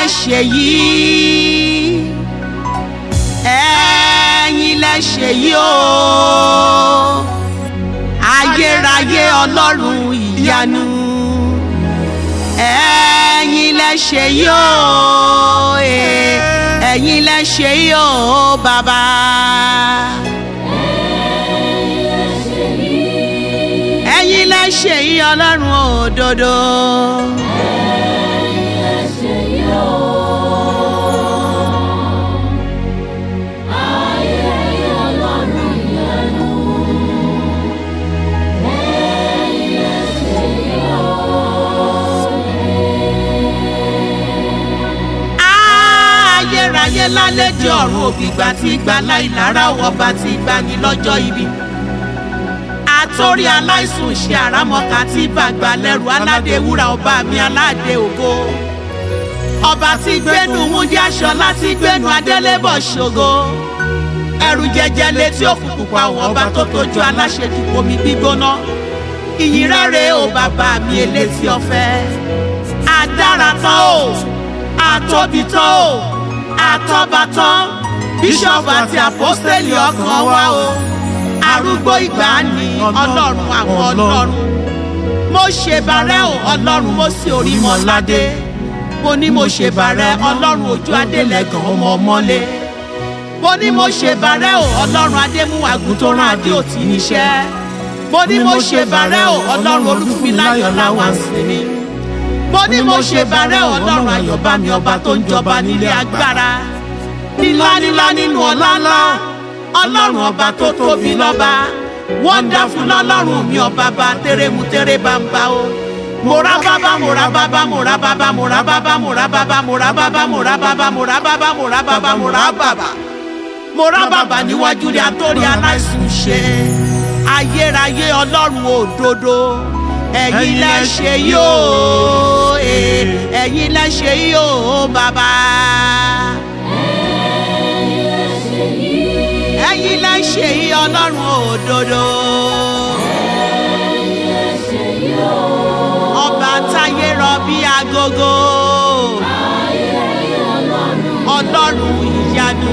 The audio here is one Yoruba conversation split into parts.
ṣe yìí ẹ̀yin lẹ ṣe yìí o ayérayé ọlọ́run ìyanu ẹ̀yin lẹ ṣe yìí o eh, ẹ̀yin lẹ ṣe yìí o bàbá. ẹ̀yin lẹ ṣe yìí ọlọ́run òdodo. ayérayé lálejò ọ̀run ògbìgbà tí gbà láìlára ọba tí gbani lọ́jọ́ ibi àtòrí aláìsùn ṣe àrámọ́ka tí bàgbà lẹ́rù aládé wúrà ọba mi aládé ògo ọba tí gbénu múndí aṣọ láti gbénu adélébọ̀ ṣògo ẹrù jẹjẹ létí òkùnkùn pa àwọn ọba tó tójú aláṣejù omi gbígbóná ìyìn rẹ̀ o bàbá mi elétí ọ̀fẹ́ adára tán o àtóbi tán o àtọ́ba tán bíṣọ̀bù àti àpọ́sítélì ọkàn wa o arúgbó ìgbàanì ọlọ́run àwọn ọlọ́run mo ṣèbàrẹ́ o ọlọ́run mo sì orí mọ́ládé mo ní mo ṣèbàrẹ́ ọlọ́run ojú adélẹ́gàn ọmọ ọmọlé mo ní mo ṣèbàrẹ́ o ọlọ́run adémúwàgùn tó rán adé òtí níṣẹ́ mo ní mo ṣèbàrẹ́ o ọlọ́run olúfúnmiláyọ̀ láwọn àsìnmi mo ní mo ṣèbàrẹ́ o ọlọ́run ayọ̀bámi ọba tó ń jọba nílé agbára nílá nílá nínú ọlá ńlá ọlọ́run ọba tó tóbi lọ́ba wọ́ndáfún lọ́lọ́run mi ọba bá tẹ́rẹ́mu tẹ́rẹ́ bá ń bá o mora baba mora baba mora baba mora baba mora baba mora baba mora baba mora baba mora baba mora baba mora baba níwájú rẹ̀ àtòrí aláìsùn ṣe ayérayé ọlọ́run òdodo ẹ̀yin lẹ ṣe yóò ẹ̀yin lẹ ṣe yóò bàbá. ẹ̀yin lẹ ṣe yí ọlọ́run òdodo. ọba táyé rọ bí agogo. ọlọ́run ìyanu.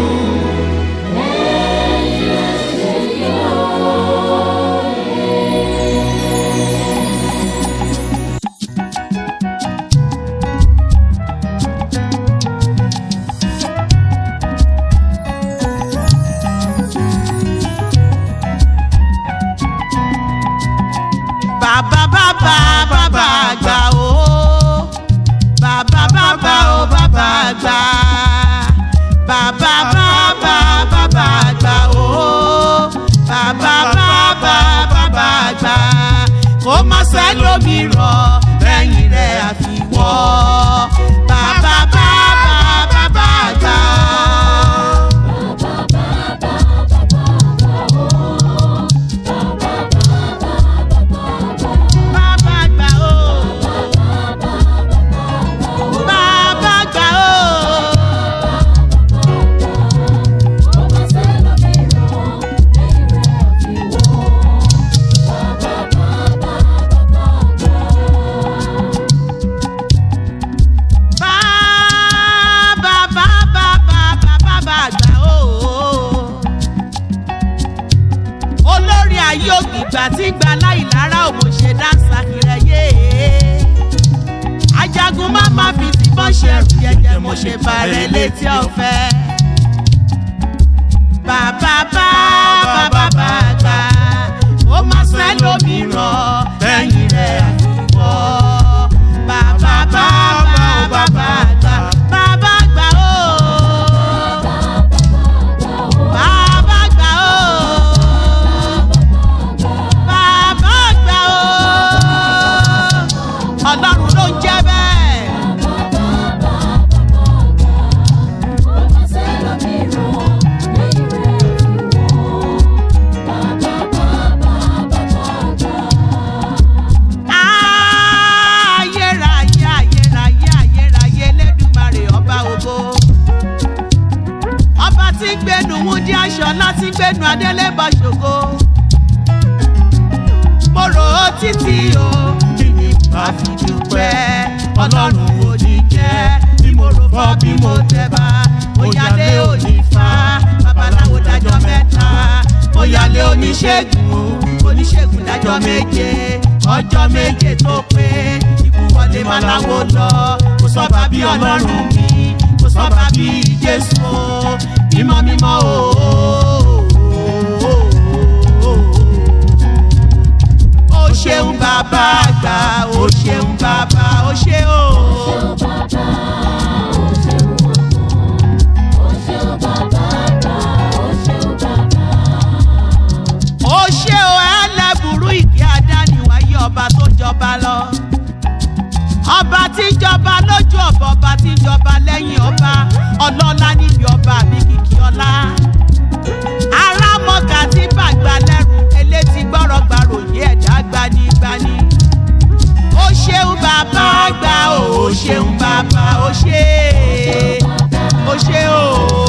bàbá bàbá bàbá àgbà o bàbá bàbá o bàbá àgbà bàbá bàbá bàbá àgbà o bàbá bàbá bàbá àgbà kó má sẹ́lómìíràn lẹ́yìn rẹ̀ àfiwọ́ bàbá bàbá bàbá àgbà. Bàbá àgbà o. Bàbá àgbà o. Bàbá bàbá bàbá bàbá àgbà o. Olórí ayé ògbìgbà tí gba láìlára òmòṣe dáńsà kìrẹ́yé. Ajagun má má fi tìbọn ṣẹ̀rù jẹjẹ mo ṣe bàrẹ̀ létí ọ̀fẹ́. Bàbá bá bàbá bá gbà ó má sẹ́lómìíràn lẹ́yìn rẹ̀ àfiwọ́. Bàbá bá bàbá bá gbà bàbá gbà ó. Bàbá gbà ó. Bàbá gbà ó. Ọlọ́run ló ń jẹ́ bẹ́ẹ̀. Ayérayé ayérayé ayérayé Elédùmarè ọba ògo. Ọba tí ń gbénu wúndí aṣọ láti gbénu adélébọ̀ ṣògo. Mo rò ó títí o, kí ni màá fi dúpẹ́? Ọlọ́run ò ní jẹ́ bí mo rò fọ́ oníṣègùn oníṣègùn dájọ́ méje ọjọ́ méje tó pé ikú wọlé máa láwo lọ kò sọ́ba bí ọlọ́run mi kò sọ́ba bí jésù o mímọ́ mímọ́ o. ó ṣeun bàbá àgbà ó ṣeun bàbá ó ṣe o. ó ṣe o ẹlẹ́bùrú ìkí adániwáyé ọba tó jọba lọ. ọba tí ń jọba lójú ọba ọba tí ń jọba lẹ́yìn ọba ọlọ́lá níbi ọba mi kìkì ọlá. arámọ̀gà tí bàgbà lẹ́rù elétí gbọ́rọ̀ gbàròyé ẹ̀dá gbanigbani. ó ṣeun bàbá àgbà o ó ṣeun bàbá ó ṣe ó ṣe o.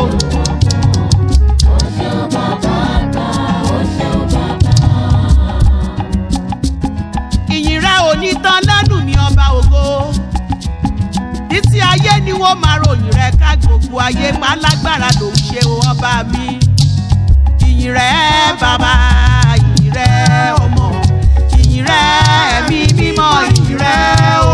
ìyìn rẹ ò ní tán lẹ́nu mi ọba ògo títí ayé ni wọ́n máa ròyìn rẹ ká gbogbo ayé pálágbára ló ń ṣe o ọba mi ìyìn rẹ bàbá ìyìn rẹ ọmọ ìyìn rẹ ẹ̀mí mímọ́ ìyìn rẹ o.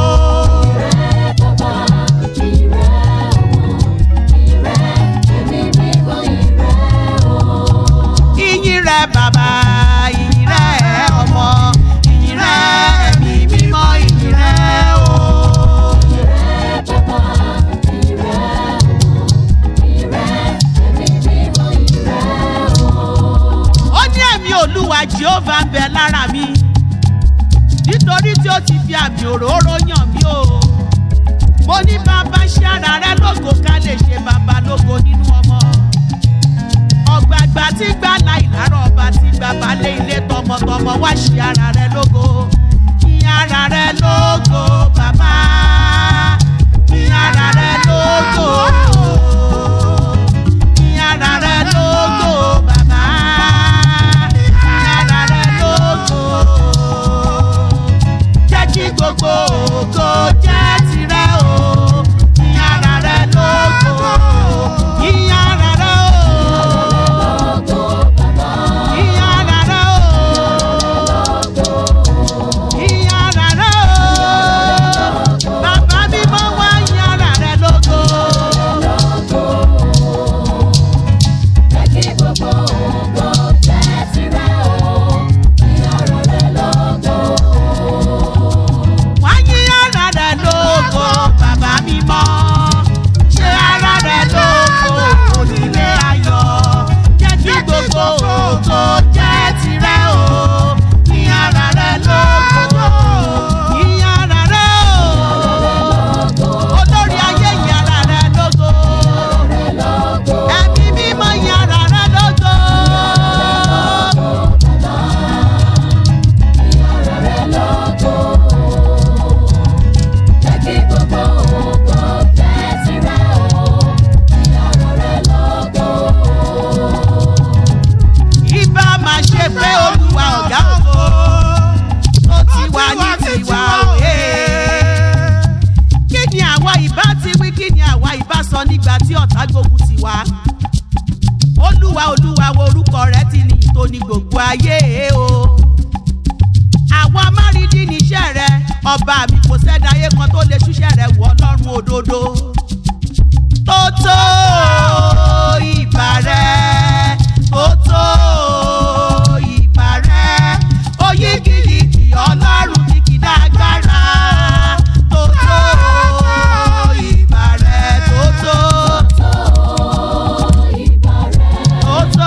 ìyìn rẹ bàbá ìyìn rẹ ọmọ ìyìn rẹ ẹ̀mí mímọ́ ìyìn rẹ o. ó ní ẹ̀mí olúwa jehovah ń bẹ lára mi nítorí tí ó ti fi àmì òróró yàn mí o mo ní bàbá ṣe ara rẹ lógo ká lè ṣe bàbá lógo nínú ọmọ ọ̀gbàgbà tí gbà láì lárọ̀ ọba tí bàbá lé ilé tọmọtọmọ wá ṣe ara rẹ lógo kí ara rẹ lógo bàbá kí ara rẹ lógo kí ara rẹ lógo bàbá kí ara rẹ lógo jẹ́ kí gbogbo ògo jẹ́ tirẹ̀ o kí ara rẹ lógo kí ara rẹ o. Ìyára rẹ̀ o. Ìyára rẹ̀ o. Bàbá mi mọ́ wá ìyára rẹ̀ lógo. Wá ìyára rẹ̀ lógo. Bàbá mi mọ́. Ṣé ara rẹ̀ lógo? Onílé ayọ̀. Jẹ́ kí gbogbo ògo jẹ́ tirẹ̀ o. Ìyára rẹ̀ lógo. Ìyára rẹ̀ o. Olórí ayé ìyára rẹ̀ lógo. Ẹ̀mí mímọ́ ìyára rẹ̀ lógo. Ibà máa ṣe pé olúwa ọ̀gá ògo tó ti wà ní tiwa òye. Kí ni àwa ìbá ti wí kí ni àwa ìbá sọ nígbà tí ọ̀tá gbógun ti wá? Olúwa olúwa wo orúkọ rẹ̀ ti ní ìtò ní gbogbo ayé o. Àwọn amárídì níṣẹ́ rẹ̀ ọba mi kò sẹ́dá ayé kan tó lè ṣúṣẹ́ rẹ̀ wọ̀ ọlọ́run òdodo. Tó tó ìbà rẹ̀, tó tó ìbà rẹ̀, oyígìyìgì ọlọ́run ní kì í dágbára. Tó tó ìbà rẹ̀, tó tó, tó tó.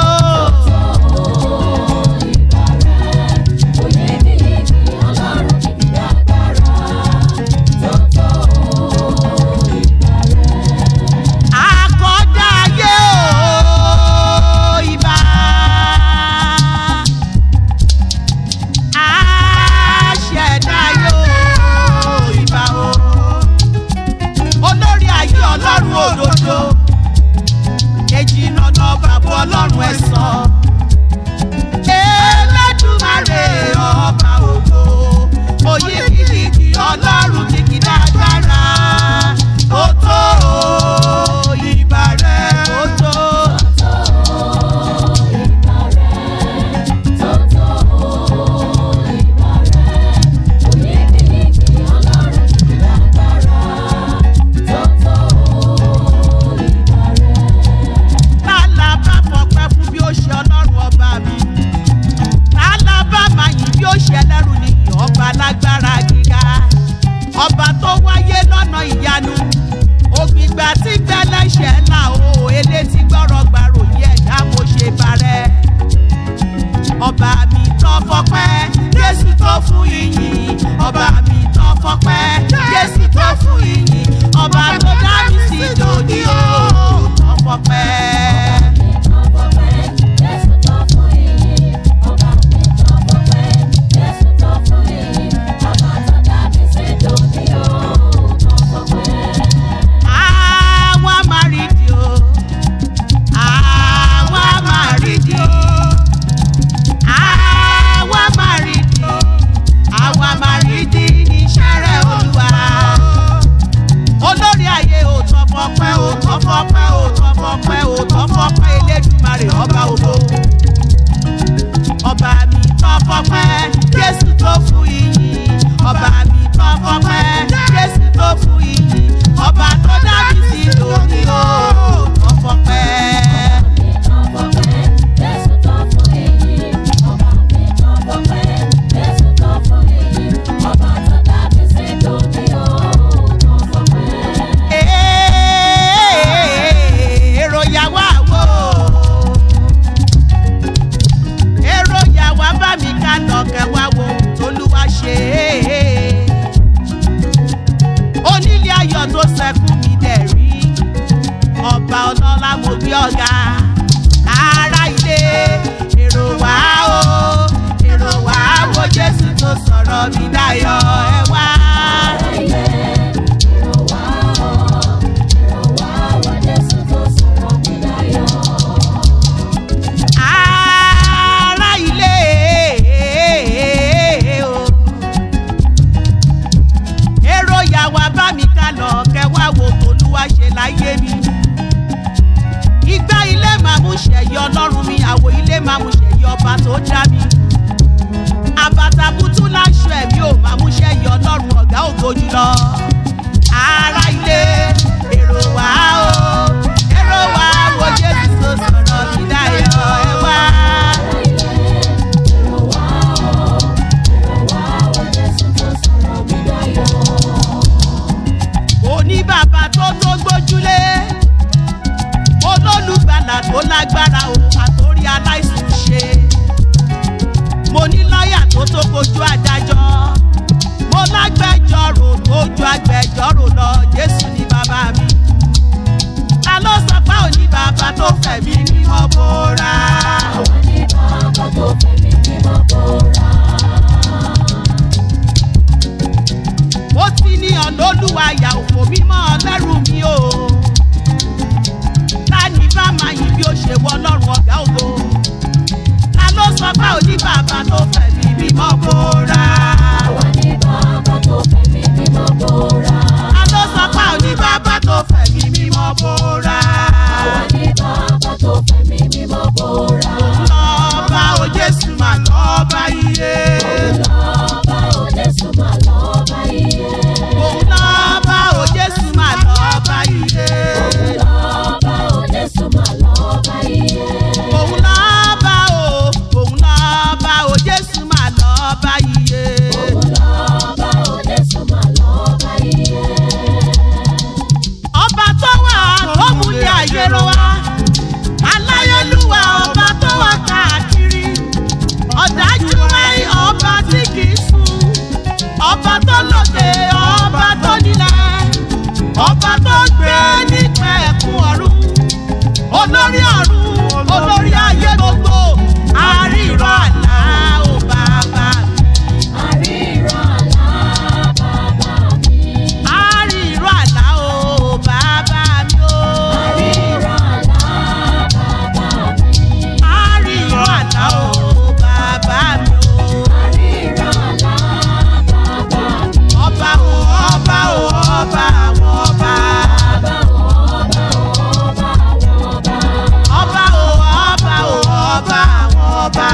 Àkọ́dá ayé o ìbà. Àṣẹ̀dá ayé o ìbà o. Olórí ayé ọlọ́run òdodo. Èjì lọ́nà bàbá ọlọ́run ẹ̀sán. Elédùmarè ọba ògo. Oyè kìkì ọlọ́run kìkì dágbára. Ó tó ìbà rẹ̀ ó tó. sọ̀rọ̀ mi dayọ̀ ẹ wá. ará ilé o èrò yà wá bá mi ká lọ kẹwàá wo tolúwa ṣe láyé mi ìgbà ilé máa mú ṣẹ̀yí ọlọ́run mi àwọ̀ ilé máa mú ṣẹ̀yí ọba tó dá mi àbàtàbùtù láṣọ ẹ̀mí ò máa mú ṣẹ̀yí ọlọ́run ọ̀gá ògo jùlọ ará ilé èrò wá o èrò wá wo jésù tó sọ̀rọ̀ mi dáyọ̀ ẹ wá. òní bàbá tó tó gbójúlé olólùgbàlà tó lágbára o àtórí aláìsàn ṣe mo ní lọ́ọ̀yà tó tó kojú adájọ́ mo lágbẹjọ́rò tó ju agbẹjọ́rò lọ jésù ní bàbá mi ta ló sọ pé òní bàbá tó fẹ̀mí mímọ́ bóra ó ti ní ọ̀nà olúwa yà òfò mímọ́ ọlẹ́rù mi o ta ni bá máa yìn bí ó ṣe wọ ọlọ́run ọ̀gá ògo ta ló sọ pé òní bàbá tó fẹ̀mí mímọ́ bóra ta ló sọ pé òní bàbá tó fẹ̀mí mímọ́ bóra lọ́ba o jésù mà lọ́ba iye òun lọ́ba o jésù mà lọ́ba iye òun lọ́ba o òun lọ́ba o jésù mà lọ́ba iye ọba tó wà tó múlẹ̀ ayé ló wá aláyélúwà ọba tó wà káàkiri ọ̀dájú wáyé ọba tí kì í sùn ọba tó lóde ọba tó nílẹ̀ ọba tó gbé nípa ẹ̀kún ọ̀run olórí ọ̀run olórí ayé gbogbo àríran àlá ò bàbá mi àríran àlá ò bàbá mi o àríran àlá ò bàbá mi o. ọba o ọba o ọba àwọn ọba. ọba o ọba o ọba àwọn ọba.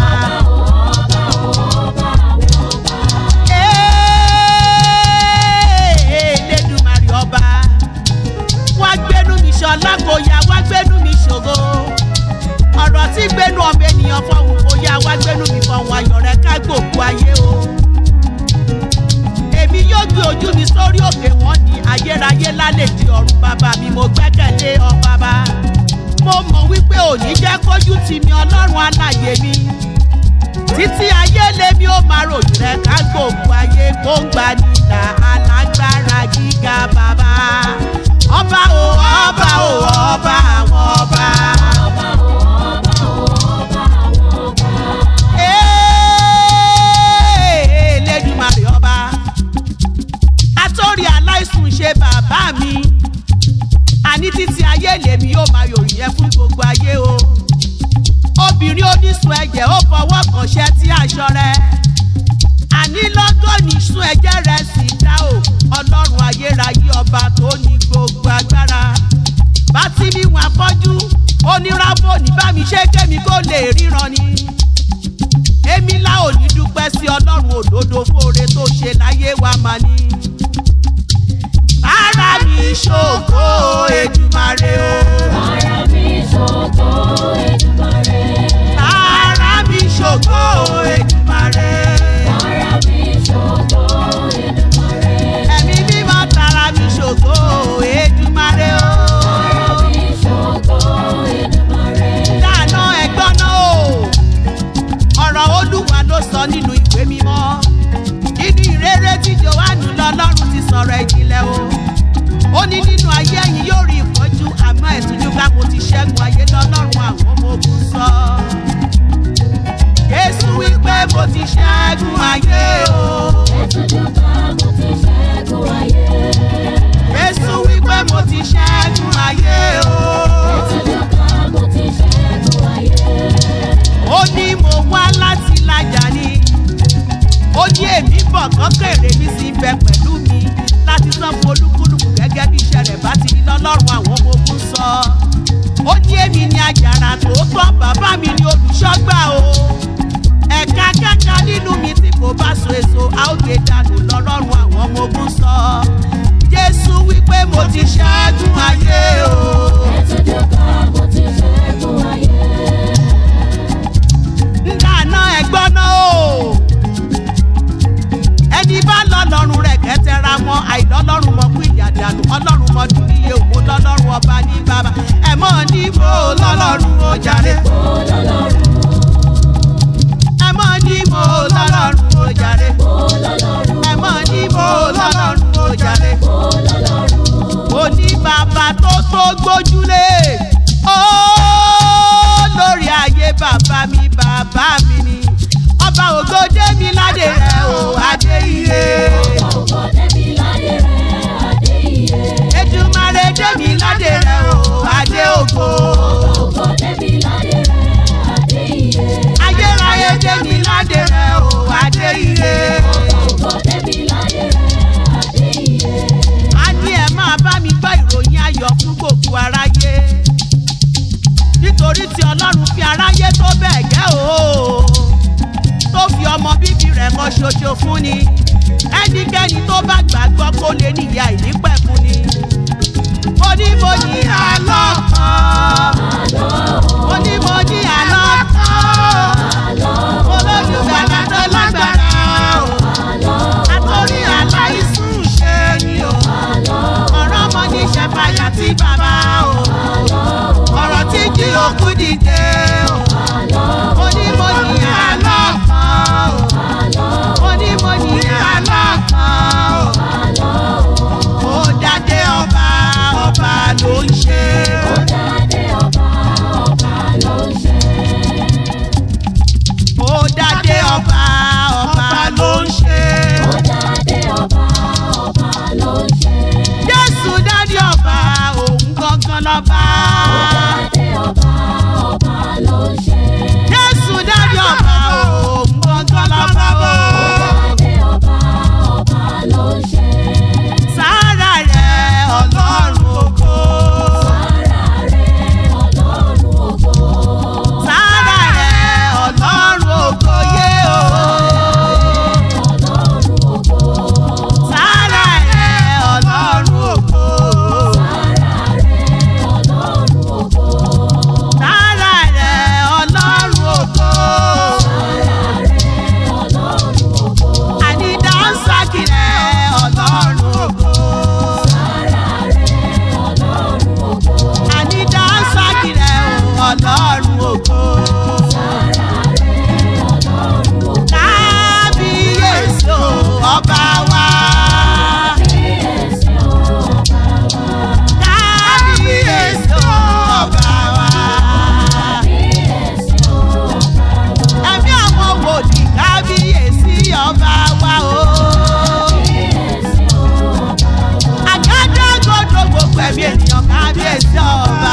Ee, Elédùmarè ọba wá gbénú mi ṣọlá kò yá wá gbénú mi ṣògo ọ̀rọ̀ tí gbénú ọmọ ènìyàn fọ̀hún kò yá wá gbénú mi fọ̀hún ayọ̀ rẹ̀ ká gbòòkú ayé o èmi yóò gbé ojú mi sórí òkè wọn ní ayérayé lálejò ọ̀run bàbá mi mo gbẹ́kẹ̀lé ọ bàbá mo mọ̀ wípé òní jẹ́ kójú tì mí ọlọ́run alàyè mi títí ayé lèmi ó máa ròyìn rẹ ká gbòògùn ayé gbóngbà nílà alágbára gíga bàbá ọba o ọba o ọba àwọn ọba. Ee, Elédùmarè ọba atórí aláìsùn ṣe bàbá mi àní títí ayé lèmi yóò máa yòrìn yẹn fún gbogbo ayé o obìnrin onísun ẹ̀jẹ̀ ó fọwọ́ kàn ṣẹ́ tí aṣọ rẹ̀ àní lọ́gọ́nì sun ẹ̀jẹ̀ rẹ̀ sì dá o ọlọ́run ayérayé ọba tó ní gbogbo agbára bá tí mi wọn afọ́jú oníràbò ní bá mi ṣe kémi kó lè ríran ni èmi lá ò ní dúpẹ́ sí ọlọ́run òdodo fóore tó ṣe láyé wa mà ní. ara mi ṣògo Èdùmàrè o. ara mi ṣògo Èdùmàrè. ẹ̀mí mímọ́ tara mi ṣògo Èdùmàrè o. dáná ẹ̀gbọ́n náà o. ọ̀rọ̀ olúwa ló sọ nínú ìwé mímọ́ nínú ìrere tí johannu lọ́lọ́run ti sọ̀rọ̀ ìjìnlẹ̀ o ó ní nínú ayé ẹ̀yin yóò rí ìpọ́njú àmọ́ ẹ̀túnjú ká mo ti ṣẹ́gun ayé lọ́lọ́run àwọn ọmọ ogun sọ. Jésù wípé mo ti ṣẹ́gun ayé o. ó ní èmi bọ̀ kọ́kẹ́rẹ́ mi sì bẹ pẹ̀lú mi láti san fún olúkúlùkù gẹ́gẹ́ bí iṣẹ́ rẹ̀ bá ti rí lọ́lọ́run àwọn ọmọ ogun sọ. ó ní èmi ni àjàrà tòótọ́ bàbá mi ni olùṣọ́gbà o. ẹ̀ka kẹ́kẹ́ nínú mi tí kò bá so èso a ó gbé dànù lọ́lọ́run àwọn ọmọ ogun sọ. jésù wípé mo ti ṣẹ́gun ayé o. ńdáná ẹ̀gbọ́n náà o. ẹni bá lọ́lọ́run rẹ̀ kẹ́tẹ́ra mọ́ àìlọ́lọ́run mọ́ kú ìyàdànù ọlọ́run mọ́ dún níye òun lọ́lọ́run ọba ní bàbá ẹ̀ mọ́ ní mo lọ́lọ́run ó jàre. ẹ̀ mọ́ ní mo lọ́lọ́run ó jàre. ẹ̀ mọ́ ní mo lọ́lọ́run ó jàre. ó ní bàbá tó tó gbójúlé ó lórí ayé bàbá mi bàbá mi ni ọba ògòdé mi ládé rẹ o adé iye Èdùmàrè dé mi ládé rẹ o adé ògo ayérayé dé mi ládé rẹ o adé iye a ní ẹ máa bá mi gbọ́ ìròyìn ayọ̀ fún gbogbo aráyé nítorí tí ọlọ́run fi aráyé tó bẹ́ẹ̀ gẹ́ o tó fi ọmọ bíbí rẹ̀ kan ṣoṣo fún ni ẹnikẹ́ni tó bá gbàgbọ́ kó lè níyà ìnípẹ̀kun ni mo ní mo ní àlọ́ kan mo ní mo ní àlọ́ kan olódùgbàlà tó lágbára o àtòrí aláìsùn ṣe ni o ọ̀rọ̀ ọmọ ní ṣẹ̀fàyà tí bàbá o ọ̀rọ̀ tí jí òkú dìde o mo ní mo ní àlọ́ kan o mo ní mo ní àlọ́ kan o ó dádé ọba ọba ló ń ṣe ó dádé ọba ọba ló ń ṣe jésù dádé ọba òun gangan lọ́ba jésù dádé ọba òun gangan lọ́ba o sára rẹ̀ ọlọ́run ògo sára rẹ̀ ọlọ́run ògo yé o. sára rẹ̀ ọlọ́run ògo. sára rẹ̀ ọlọ́run ògo. àní dáńsákì rẹ̀ ọlọ́run ògo. àní dáńsákì rẹ̀ ọlọ́run ògo. kábíyèsí o ọba wa. kábíyèsí o ọba wa. ẹ̀mí àwọn wòlíì kábíyèsí ọba wa o. àgádágodo gbogbo ẹ̀mí ènìyàn kábíyèsí ọba